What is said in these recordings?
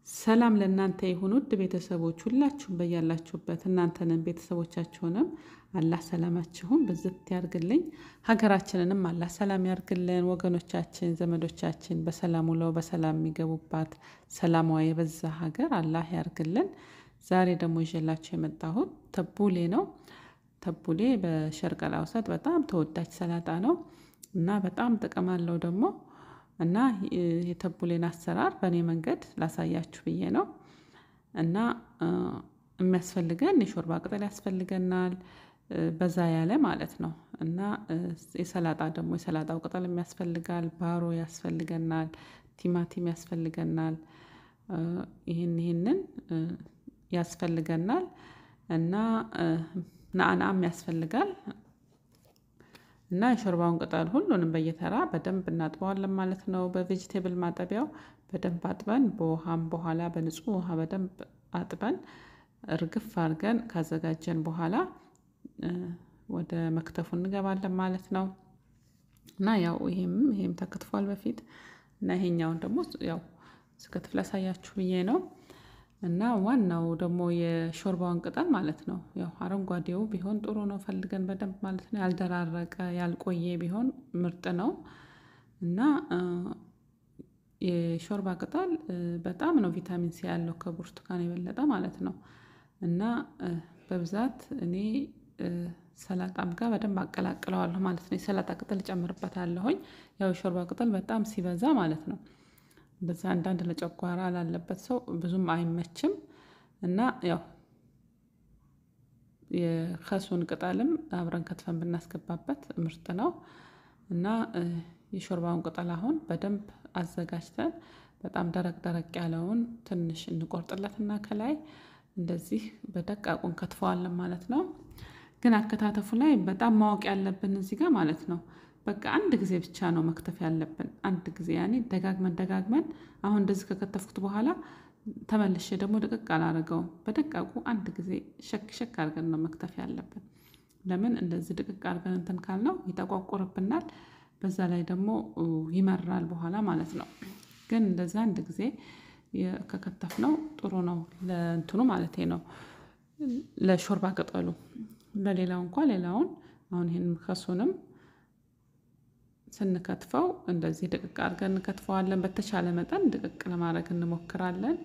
ሰላም ለእናንተ ይሁን ውድ ቤተሰቦች ሁላችሁም በያላችሁበት እናንተንም ቤተሰቦቻችሁንም አላህ ሰላማችሁን ብዝት ያርግልኝ። ሀገራችንንም አላህ ሰላም ያርግልን። ወገኖቻችን ዘመዶቻችን በሰላም ውለው በሰላም የሚገቡባት ሰላሟ የበዛ ሀገር አላህ ያርግልን። ዛሬ ደግሞ ይዤላችሁ የመጣሁት ተቡሌ ነው። ተቡሌ በሸርቀላ ውሰጥ በጣም ተወዳጅ ሰላጣ ነው እና በጣም ጥቅም አለው ደግሞ እና የተቡሌን አሰራር በእኔ መንገድ ላሳያችሁ ብዬ ነው። እና የሚያስፈልገን የሾርባ ቅጠል ያስፈልገናል በዛ ያለ ማለት ነው። እና የሰላጣ ደግሞ የሰላጣው ቅጠል ያስፈልጋል ባሮ ያስፈልገናል ቲማቲም ያስፈልገናል። ይህን ይህንን ያስፈልገናል እና ናአናም ያስፈልጋል። እና የሾርባውን ቅጠል ሁሉንም በየተራ በደንብ እናጥበዋለን ማለት ነው። በቬጅቴብል ማጠቢያው በደንብ አጥበን በውሃም በኋላ በንጹህ ውሃ በደንብ አጥበን እርግፍ አድርገን ካዘጋጀን በኋላ ወደ መክተፉ እንገባለን ማለት ነው። እና ያው ይሄም ይሄም ተከትፏል በፊት እና ይሄኛውን ደግሞ ያው ስከትፍ ላሳያችሁ ብዬ ነው። እና ዋናው ደግሞ የሾርባውን ቅጠል ማለት ነው ያው አረንጓዴው ቢሆን ጥሩ ነው ፈልገን በደንብ ማለት ነው ያልደራረቀ ያልቆየ ቢሆን ምርጥ ነው። እና የሾርባ ቅጠል በጣም ነው ቪታሚን ሲ ያለው ከብርቱካን የበለጠ ማለት ነው። እና በብዛት እኔ ሰላጣም ጋር በደንብ አቀላቅለዋለሁ ማለት ነው የሰላጣ ቅጠል እጨምርበታለሁኝ ያው የሾርባ ቅጠል በጣም ሲበዛ ማለት ነው። እንደዛ አንዳንድ ለጨጓራ ላለበት ሰው ብዙም አይመችም። እና ያው የከሱን ቅጠልም አብረን ከትፈን ብናስገባበት ምርጥ ነው። እና የሾርባውን ቅጠል አሁን በደንብ አዘጋጅተን በጣም ደረቅ ደረቅ ያለውን ትንሽ እንቆርጥለትና ከላይ እንደዚህ በደቃቁ እንከትፈዋለን ማለት ነው። ግን አከታተፉ ላይ በጣም ማወቅ ያለብን እዚህ ጋር ማለት ነው። በቃ አንድ ጊዜ ብቻ ነው መክተፍ ያለብን አንድ ጊዜ ያኔ ደጋግመን ደጋግመን አሁን እንደዚህ ከከተፍኩት በኋላ ተመልሼ ደግሞ ድቅቅ አላደርገውም በደቃቁ አንድ ጊዜ ሸክ ሸክ አድርገን ነው መክተፍ ያለብን። ለምን እንደዚህ ድቅቅ አድርገን እንትን ካልነው ይጠቋቁርብናል በዛ ላይ ደግሞ ይመራል በኋላ ማለት ነው። ግን እንደዛ አንድ ጊዜ ከከተፍነው ጥሩ ነው ለእንትኑ ማለቴ ነው። ለሾርባ ቅጠሉ ለሌላው እንኳን ሌላውን አሁን ይሄንን ከሱንም ስንከትፈው እንደዚህ ድቅቅ አድርገን እንከትፈዋለን በተቻለ መጠን ድቅቅ ለማድረግ እንሞክራለን።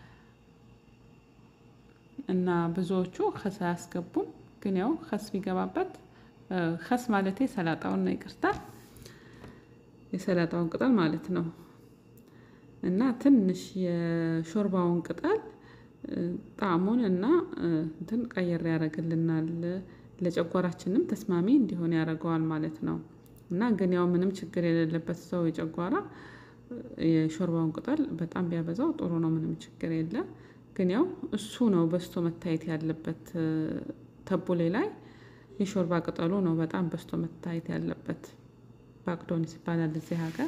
እና ብዙዎቹ ከስ አያስገቡም ግን ያው ከስ ቢገባበት ከስ ማለቴ ሰላጣውን ነው ይቅርታ የሰላጣውን ቅጠል ማለት ነው። እና ትንሽ የሾርባውን ቅጠል ጣዕሙን እና እንትን ቀየር ያደርግልናል ለጨጓራችንም ተስማሚ እንዲሆን ያደርገዋል ማለት ነው። እና ግን ያው ምንም ችግር የሌለበት ሰው የጨጓራ የሾርባውን ቅጠል በጣም ቢያበዛው ጥሩ ነው ምንም ችግር የለም። ግን ያው እሱ ነው በዝቶ መታየት ያለበት ተቡሌ ላይ የሾርባ ቅጠሉ ነው በጣም በዝቶ መታየት ያለበት ባቅዶኒስ ይባላል እዚህ ሀገር።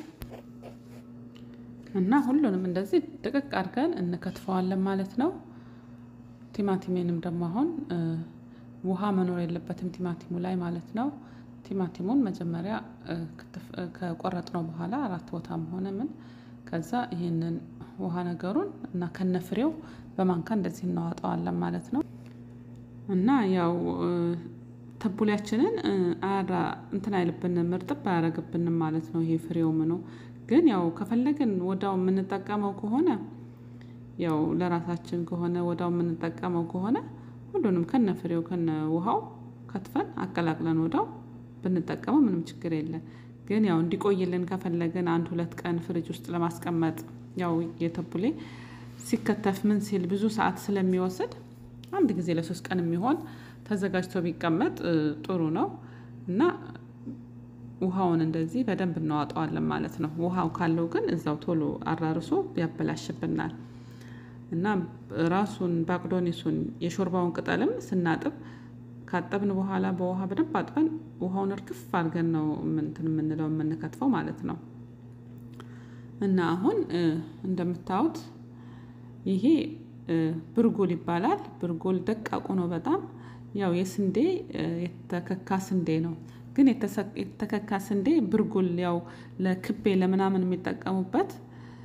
እና ሁሉንም እንደዚህ ድቅቅ አድርገን እንከትፈዋለን ማለት ነው። ቲማቲሜንም ደግሞ አሁን ውሃ መኖር የለበትም ቲማቲሙ ላይ ማለት ነው። ቲማቲሙን መጀመሪያ ከቆረጥነው በኋላ አራት ቦታም ሆነ ምን ከዛ ይሄንን ውሃ ነገሩን እና ከነፍሬው በማንካ እንደዚህ እናወጣዋለን ማለት ነው። እና ያው ተቡሌያችንን አያራ እንትን አይልብንም እርጥብ አያደርግብንም ማለት ነው። ይሄ ፍሬው ምኑ ግን ያው ከፈለግን ወዳው የምንጠቀመው ከሆነ ያው ለራሳችን ከሆነ ወዳው የምንጠቀመው ከሆነ ሁሉንም ከነ ፍሬው ከነ ውሃው ከትፈን አቀላቅለን ወዳው ብንጠቀመው ምንም ችግር የለም። ግን ያው እንዲቆይልን ከፈለግን አንድ ሁለት ቀን ፍሪጅ ውስጥ ለማስቀመጥ ያው የተቡሌ ሲከተፍ ምን ሲል ብዙ ሰዓት ስለሚወስድ አንድ ጊዜ ለሶስት ቀን የሚሆን ተዘጋጅቶ ቢቀመጥ ጥሩ ነው። እና ውሃውን እንደዚህ በደንብ እናዋጠዋለን ማለት ነው ውሃው ካለው ግን እዛው ቶሎ አራርሶ ያበላሽብናል። እና ራሱን ባቅዶኒሱን የሾርባውን ቅጠልም ስናጥብ ካጠብን በኋላ በውሃ በደንብ አጥበን ውሃውን እርግፍ አድርገን ነው እንትን የምንለው የምንከትፈው ማለት ነው። እና አሁን እንደምታዩት ይሄ ብርጉል ይባላል ብርጉል ደቃቁ ነው በጣም ያው የስንዴ የተከካ ስንዴ ነው። ግን የተከካ ስንዴ ብርጉል ያው ለክቤ ለምናምን የሚጠቀሙበት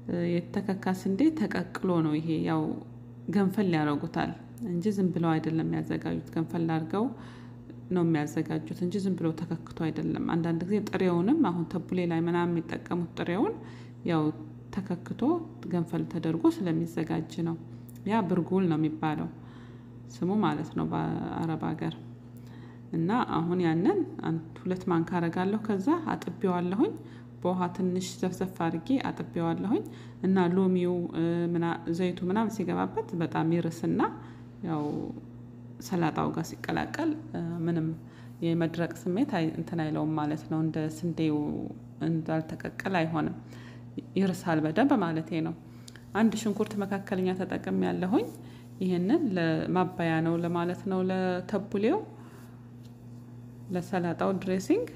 የተከካ ስንዴ ተቀቅሎ ነው ይሄ ያው ገንፈል ያደርጉታል እንጂ ዝም ብለው አይደለም የሚያዘጋጁት። ገንፈል አድርገው ነው የሚያዘጋጁት እንጂ ዝም ብለው ተከክቶ አይደለም። አንዳንድ ጊዜ ጥሬውንም አሁን ተቡሌ ላይ ምናምን የሚጠቀሙት ጥሬውን ያው ተከክቶ ገንፈል ተደርጎ ስለሚዘጋጅ ነው። ያ ብርጉል ነው የሚባለው ስሙ ማለት ነው በአረብ ሀገር። እና አሁን ያንን አንድ ሁለት ማንካ አረጋለሁ ከዛ አጥቤዋለሁኝ በውሃ ትንሽ ዘፍዘፍ አድርጌ አጥቤዋለሁኝ እና ሎሚው ዘይቱ ምናምን ሲገባበት በጣም ይርስና ያው ሰላጣው ጋር ሲቀላቀል ምንም የመድረቅ ስሜት እንትን አይለውም ማለት ነው። እንደ ስንዴው እንዳልተቀቀለ አይሆንም ይርሳል በደንብ ማለቴ ነው። አንድ ሽንኩርት መካከለኛ ተጠቅሜ ያለሁኝ ይህንን ለማባያ ነው ለማለት ነው ለተቡሌው ለሰላጣው ድሬሲንግ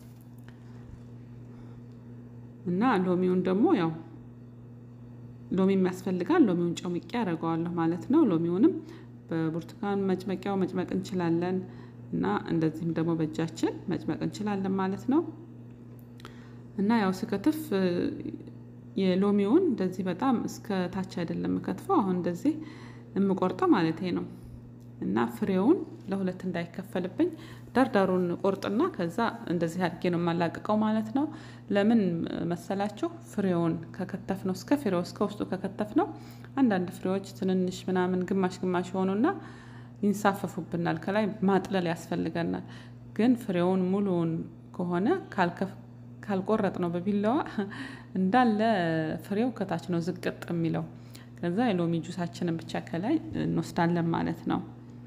እና ሎሚውን ደግሞ ያው ሎሚ የሚያስፈልጋል ሎሚውን ጨምቄ አደርገዋለሁ ማለት ነው። ሎሚውንም በብርቱካን መጭመቂያው መጭመቅ እንችላለን እና እንደዚህም ደግሞ በእጃችን መጭመቅ እንችላለን ማለት ነው። እና ያው ስከትፍ የሎሚውን እንደዚህ በጣም እስከ ታች አይደለም የምከትፈው አሁን እንደዚህ የምቆርጠው ማለቴ ነው። እና ፍሬውን ለሁለት እንዳይከፈልብኝ ዳርዳሩን ቆርጥና ከዛ እንደዚህ አድርጌ ነው የማላቅቀው ማለት ነው። ለምን መሰላችሁ? ፍሬውን ከከተፍ ነው እስከ ፍሬው እስከ ውስጡ ከከተፍ ነው አንዳንድ ፍሬዎች ትንንሽ ምናምን ግማሽ ግማሽ የሆኑና ይንሳፈፉብናል ከላይ ማጥለል ያስፈልገናል። ግን ፍሬውን ሙሉውን ከሆነ ካልቆረጥ ነው በቢላዋ እንዳለ ፍሬው ከታች ነው ዝቅጥ የሚለው ከዛ የሎሚ ጁሳችንን ብቻ ከላይ እንወስዳለን ማለት ነው።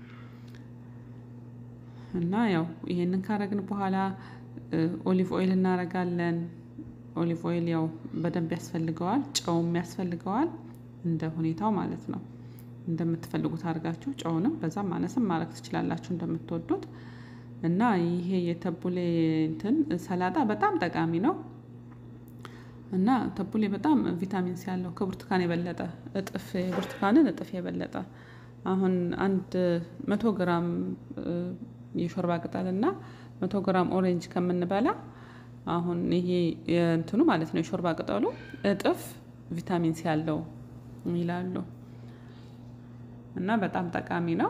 እና ያው ይሄንን ካረግን በኋላ ኦሊቭ ኦይል እናረጋለን ኦሊቭ ኦይል ያው በደንብ ያስፈልገዋል ጨውም ያስፈልገዋል እንደ ሁኔታው ማለት ነው። እንደምትፈልጉት አድርጋችሁ ጨውንም በዛም ማነስም ማድረግ ትችላላችሁ እንደምትወዱት። እና ይሄ የተቡሌ እንትን ሰላጣ በጣም ጠቃሚ ነው። እና ተቡሌ በጣም ቪታሚን ሲ ያለው ከብርቱካን የበለጠ እጥፍ ብርቱካንን እጥፍ የበለጠ አሁን አንድ መቶ ግራም የሾርባ ቅጠል እና መቶ ግራም ኦሬንጅ ከምንበላ አሁን ይሄ የእንትኑ ማለት ነው የሾርባ ቅጠሉ እጥፍ ቪታሚን ሲ ያለው ይላሉ። እና በጣም ጠቃሚ ነው።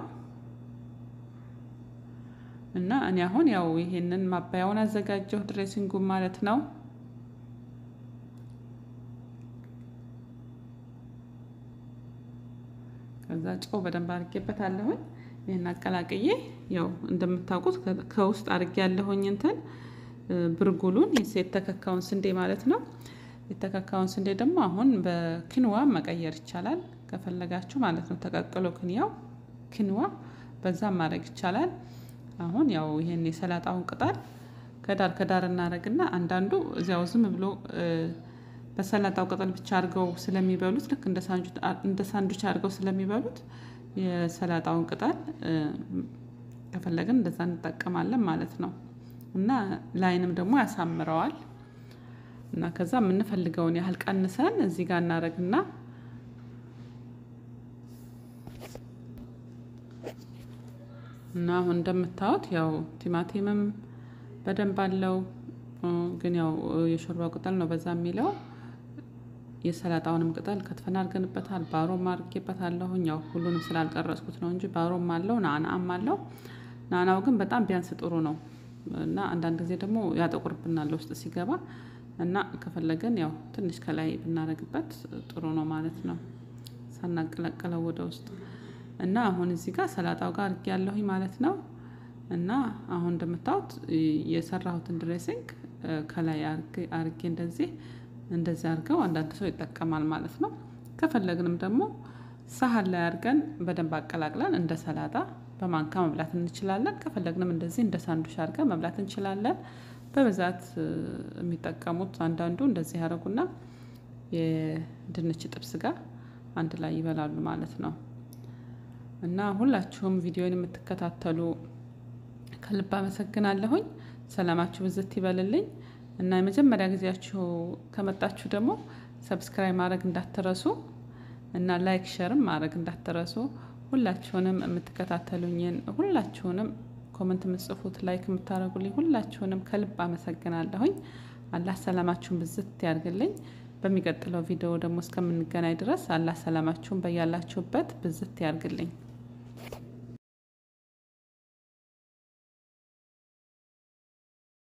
እና እኔ አሁን ያው ይሄንን ማባያውን አዘጋጀሁ ድሬሲንጉን ማለት ነው። ከዛ ጨው በደንብ አድርጌበታለሁኝ ይሄን አቀላቅዬ ያው እንደምታውቁት ከውስጥ አድርጌ ያለሁኝ እንትን ብርጉሉን የተከካውን ስንዴ ማለት ነው። የተከካውን ስንዴ ደግሞ አሁን በክንዋ መቀየር ይቻላል ከፈለጋችሁ ማለት ነው። ተቀቅሎ ክንያው ክንዋ በዛም ማድረግ ይቻላል። አሁን ያው ይሄን የሰላጣውን ቅጠል ከዳር ከዳር እናደርግና አንዳንዱ እዚያው ዝም ብሎ በሰላጣው ቅጠል ብቻ አድርገው ስለሚበሉት ልክ እንደ ሳንዱች አድርገው ስለሚበሉት የሰላጣውን ቅጠል ከፈለግን እንደዛ እንጠቀማለን ማለት ነው። እና ለአይንም ደግሞ ያሳምረዋል። እና ከዛ የምንፈልገውን ያህል ቀንሰን እዚህ ጋር እናደርግና እና አሁን እንደምታዩት ያው ቲማቲምም በደንብ አለው ግን ያው የሾርባው ቅጠል ነው በዛ የሚለው የሰላጣውንም ቅጠል ከትፈን አድርገንበታል ባሮም አድርጌበታለሁኝ ያው ሁሉንም ስላልቀረጽኩት ነው እንጂ ባሮም አለው ናናም አለው። ናናው ግን በጣም ቢያንስ ጥሩ ነው። እና አንዳንድ ጊዜ ደግሞ ያጠቁርብናል ውስጥ ሲገባ እና ከፈለግን ያው ትንሽ ከላይ ብናደርግበት ጥሩ ነው ማለት ነው። ሳናቀላቅለው ወደ ውስጥ እና አሁን እዚህ ጋር ሰላጣው ጋር አድርጌያለሁኝ ማለት ነው። እና አሁን እንደምታዩት የሰራሁትን ድሬሲንግ ከላይ አድርጌ እንደዚህ እንደዚህ አድርገው አንዳንድ ሰው ይጠቀማል ማለት ነው። ከፈለግንም ደግሞ ሳህን ላይ አድርገን በደንብ አቀላቅለን እንደ ሰላጣ በማንካ መብላት እንችላለን ከፈለግንም እንደዚህ እንደ ሳንዱች አድርገን መብላት እንችላለን። በብዛት የሚጠቀሙት አንዳንዱ እንደዚህ ያደርጉና የድንች ጥብስ ጋር አንድ ላይ ይበላሉ ማለት ነው። እና ሁላችሁም ቪዲዮን የምትከታተሉ ከልብ አመሰግናለሁኝ ሰላማችሁ ብዝት ይበልልኝ። እና የመጀመሪያ ጊዜያችሁ ከመጣችሁ ደግሞ ሰብስክራይብ ማድረግ እንዳትረሱ እና ላይክ ሸርም ማድረግ እንዳትረሱ ሁላችሁንም የምትከታተሉኝን ሁላችሁንም ኮመንት የምትጽፉት ላይክ የምታደርጉልኝ ሁላችሁንም ከልብ አመሰግናለሁኝ። አላህ ሰላማችሁን ብዝት ያድርግልኝ። በሚቀጥለው ቪዲዮ ደግሞ እስከምንገናኝ ድረስ አላህ ሰላማችሁን በያላችሁበት ብዝት ያርግልኝ